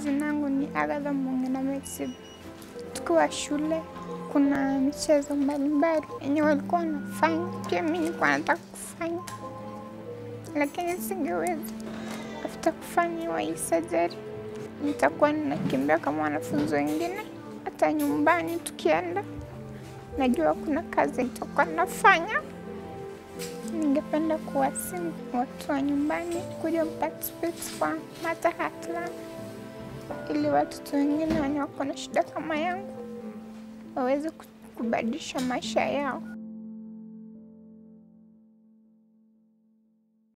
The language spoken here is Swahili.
Jina langu ni Agatha Mwang'ina Messi. Tukiwa shule kuna michezo mbalimbali yenye walikuwa wanafanya, pia mi nilikuwa nataka kufanya, lakini singeweza. After kufanyiwa hii surgery, nitakuwa ninakimbia kama wanafunzi wengine, hata nyumbani tukienda, najua kuna kazi nitakuwa nafanya. Ningependa kuwasihi watu wa nyumbani kuja participate kwa Mata Heartland ili watoto wengine wenye wako na shida kama yangu waweze kubadilisha maisha yao.